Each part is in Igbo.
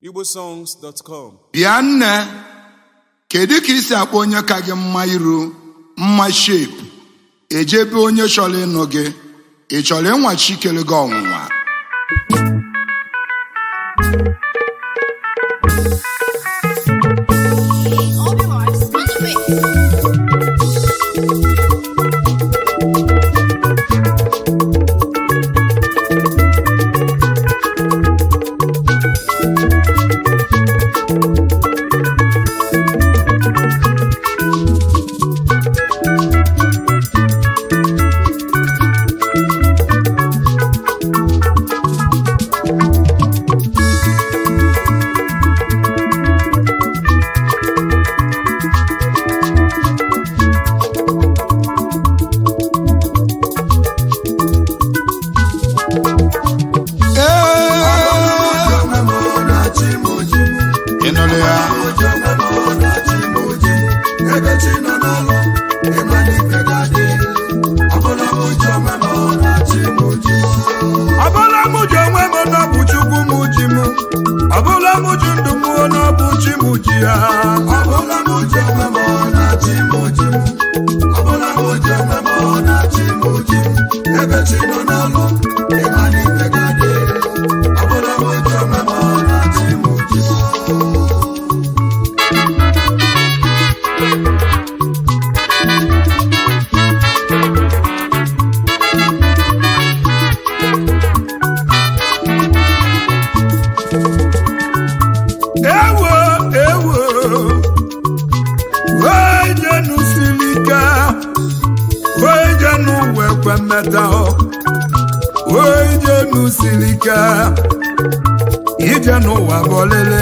igbosongs.com bịa nne kedu ka isi akpọ onye ka gị mma iru mma shepu ejebe onye chọrọ ịnụ gị ị chọrọ ịnwa chikere gị ọnwụnwa All the lives on the way. ị nụrụ ya ọbụla mụ ji onwe m na ọ bụ chukwu m ji m ọbụla mụ ji ndụ m na ọ bụ chi m ji ya ọbụla mụ ji onwe m na chi m ji m ọbụla mụ ji onwe m na chi m ji m ebe chi nọ n'ọlụ ịma na ibe ga-adị ọbụla mụ ji onwe m na chi m ji m ewo ewo wee jenu siri ike wee jenu wekwe mmeta wee jenu siri ike ije n'ụwa bọlele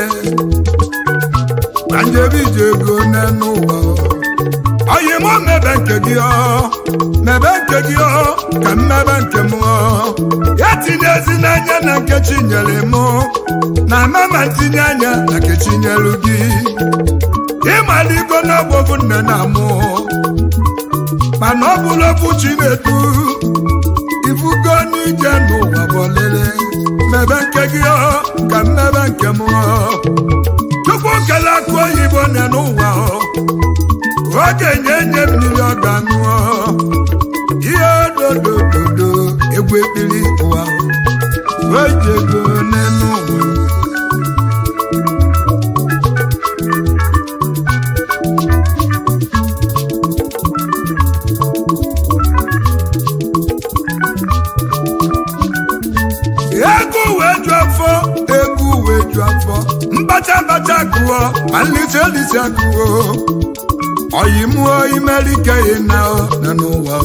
na njebe ije ego n'enu ụwa oyi mụ mebe nke gị ọ mebe nke gị ọ ka mmebe nke m ọ ya tinye ezi n'anya na nke chinyere mụ na mama ntinye anya na nke chinyelu gị ịmaligo n'ọgbọgụ nne na mụ mana ọ bụla ofu chinedu ifugo n'ije n'ụwa bọlele mebe nke gị ọ ka mmebe nke m ọ tupu kele akụ oyibo nne n'ụwa ọ ọ ga-enye nye mmiri ọ ga-aṅụọ ihe dodododo egwu ekpiri ụwa o ji ego n'elu ụwa egwu wee ju afọ egwu wee ju afọ mbacha mbacha gụọ ma nlisi elisi agụọ ọyimụọ imerike ya na na n'ụwa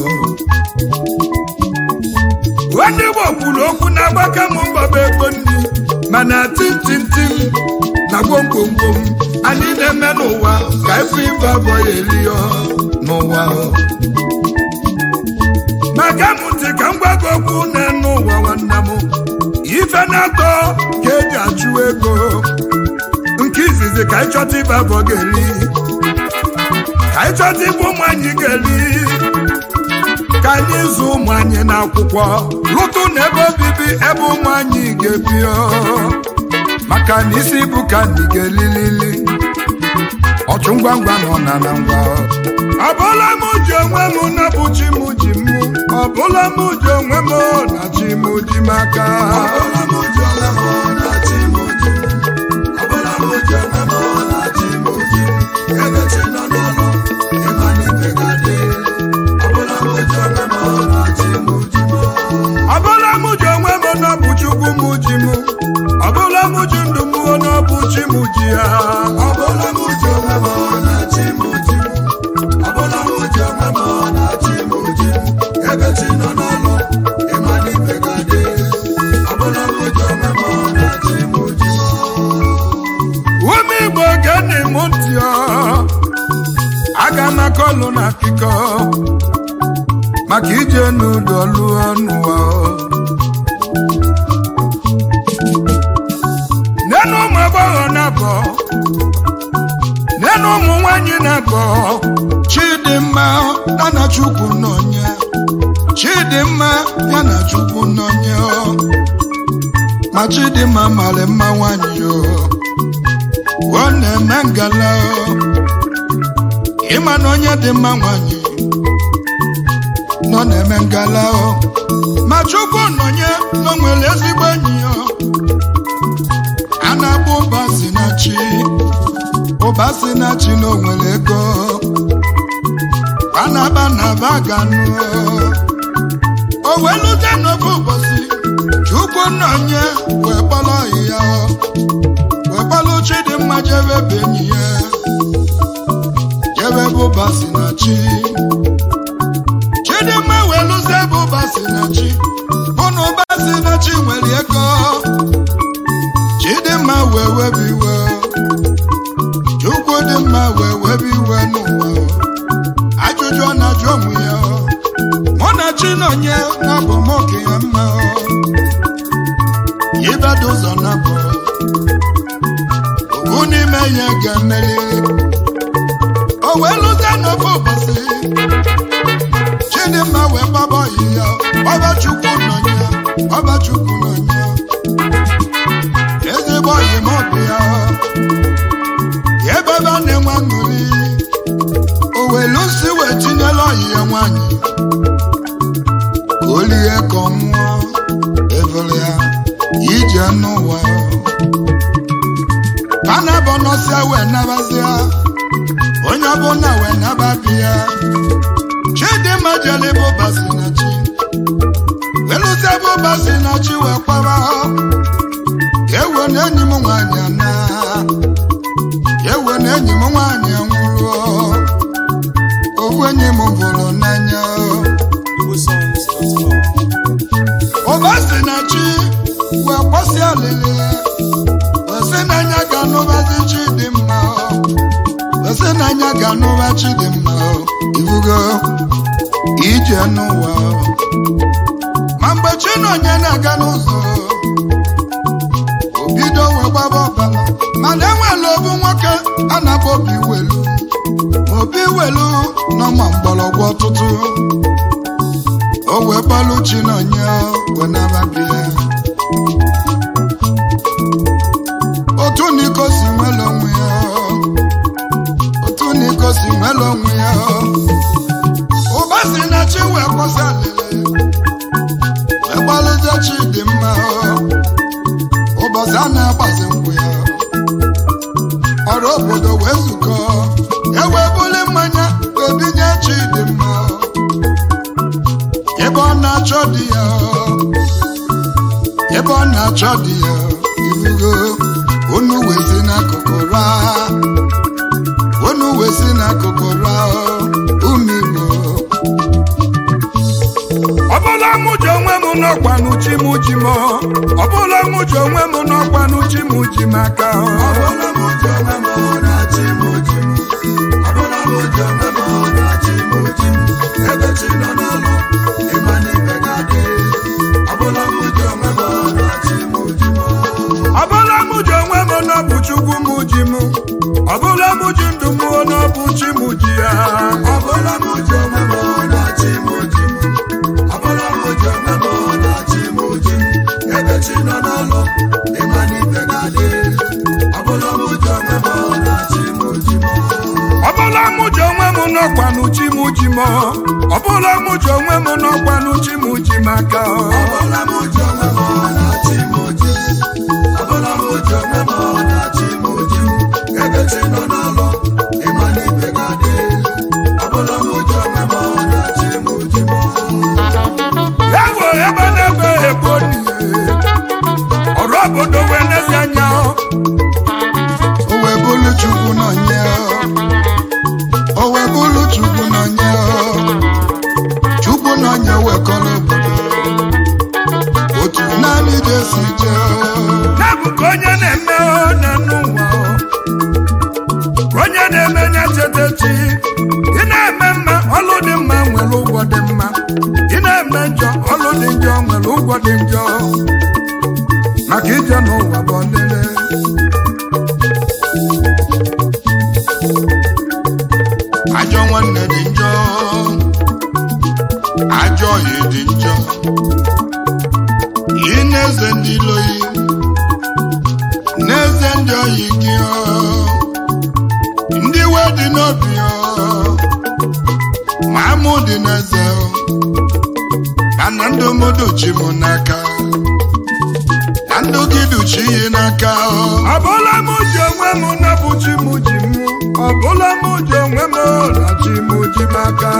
ndị Igbo kwuru okwu na-agbaka m mgbaba ego nri mana tintintim na gwomgwomgwom anyị na-eme n'ụwa ka ife ibe abụọ ya eriyo n'ụwa maka m ntị ka m gwa gị okwu na-enu ụwa nwanne m ife na-atọ ka eji achụ ego nke izizi ka ịchọta ibe abụọ ga-eri ka anyị chọta igbo ụmụ anyị ga-eri ka anyị zụ ụmụ anyị n'akwụkwọ lụtụ na ebe obibi ebe ụmụ anyị ga-ebi ọ. maka na isi bụ ka anyị ga-elilili ọchụ ngwa ngwa nọ na na ngwa ọbụla m ji onwe m na bụ chi m ji m ọbụla m ji onwe m na chi m ji m aka ọbụla m ji onwe m na chi m ji m ọbụla m ji onwe m na chi m ji m ebe chi nọ n'ọlụ ịma na ibe ga-adị ọbụla m ji onwe m na chi m ji m ọbụla m ji onwe m na ọ bụ chukwu m ji m ọbụla m ji ndụ m na ọ bụ chi m ji ya ọbụla m ji onwe m na chi m ji m ọbụla m ji onwe m na chi m ji m ebe chi nọ n'ọlụ ịma na ibe ga-adị ọbụla m ji onwe m na chi m ji m ụmụ igbo gene m ntị ọ aga m akọlụ na akụkọ maka ije n'ụdọ lụọ n'ụwa nenu ụmụ agbọghọ na-abọ nenu ụmụ nwanyị na-abọ chidimma ya na chukwu nọnye chidimma ya na chukwu nọnye ọ. ma chidimma mara mma nwanyị o na-eme ngala ịma na onye dị mma nwanyị nọ na-eme ngala ma chukwu nọnye nọ nwere ezigbo enyi ya a na-akpọ ụba si na chi ụba si na chi na onwere ego a na-aba na aba ganụ o wee lute n'ofe ụbọchị chukwu nọnye wee kpọrọ ya wee kpọrọ chidimma jebe bụ enyi ya jebe bụ ụba si na chi chidimma wee lụzie bụ ụba si na chi bụ na ụba si na chi nwere ego chidimma wee webi iwe chukwu dị mma wee webi iwe n'ụwa ajụjụ ọ na-ajụ onwe ya mụ na chinonye na-abụ m okenye mma ibedo ụzọ na-abụ ogu n'ime ya ga-emeriri o wee lụzie n'ofe ụbọchị chidimma wee gbaba ọyị ya ọba chukwu nọnye ọba chukwu nọnye ezigbo ọyị m ọbụ ya ebe ebe a na-enwe aṅụrị o welu si wee tinyela ọyị ya nwanyị ka o lie ka ọ nwụọ evere ya ije n'ụwa ka a na-abọ nọsịa wee nabazịa onye ọbụla wee nababịa chidimma jele bụ basi na chi welụsịa bụ basi na chi wee kwaba ewe na enyi m nwaanyị na ewe na enyi m nwaanyị nwụrụ ofu enyi m bụrụ n'anya ụba si na chi wee kwasị alịlị wee sị n'anya ga-anụbazi chi dị mma wee sị n'anya ga-anụba chi dị mma ibugo ije n'ụwa ma mgbe chi na onye na-aga n'ụzọ obido wee gbaba ọbara mana enwere obu nwoke a na-akpọ obi welu ma obi welu nọ ma mgbọrọgwụ ọtụtụ o wee gbalụ chi na onye wee nababịa otu n'iko si nwere onwe ya otu n'iko si nwere onwe ya ụba si na chi wee kwụsị alịlị wee gbalịzie chi dị mma ụbọchị a na-agbazi nkwụ ya ọrụ obodo wee zukọ ewee buli mmanya wee binye chi dị mma ebe ọ na-achọ di ya ebe ọ na-achọ di ya ifugo unu wee si n'akụkụ raa unu wee si n'akụkụ raa ume igbo ọbụla mụ ji onwe m n'ọkwa n'uchi m ji m ọbụla mụ ji onwe m n'ọkwa n'uchi m ji m aka ọbụla mụ ji onwe m n'ọbụ chukwu m ji m ọbụla mụ ji ndụ m n'ọbụ chi m ji ya ọbụla mụ ji onwe m na chi m ji m ọbụla mụ ji onwe m na chi m ji m ebe chi nọ n'ọlụ ịma n'ibe ga-adị ọbụla mụ ji onwe m na chi m ji m ọbụla mụ ji onwe m n'ọkwa n'uchi m ji m ọbụla mụ ji onwe m n'ọkwa n'uchi m ji m aka ọbụla mụ ji onwe m na chi m ji m ọbụla mụ ji onwe m na chi m ji m ebe chi nọ n'ọlụ ịma n'ibe ga-adị ọbụla mụ ji onwe m na chi m ji m ewo ebe na-ebe ebo ọrụ obodo wee lezi anya o wee bụrụ chukwu n'onye o wee bụrụ chukwu n'onye chukwu n'onye wekọrọ obodo otu naanị jesi mụ dị n'eze o. mana ndụ m duchi m n'aka na ndụ gị duchi yi n'aka o. ọbụla m ji onwe m napụ chi m ji m ọbụla m ji onwe m na chi m ji m aka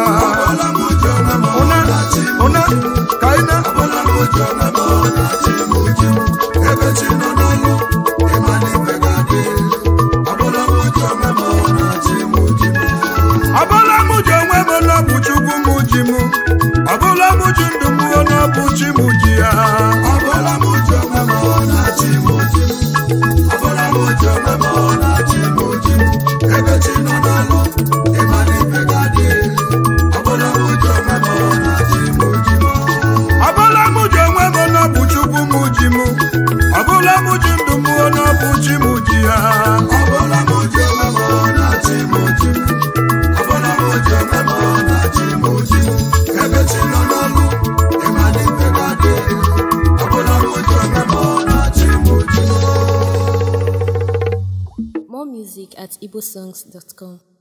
Ụna, ụna, ka ị na ọbụla m ji onwe m napụ chukwu m ji m ọbụla m ji ndụ m napụ chi m ji ya ọbụla m ji onwe m napụ chukwu m ji m ọbụla m ji ndụ m napụ chi m ji ya More music at igbosongs.com.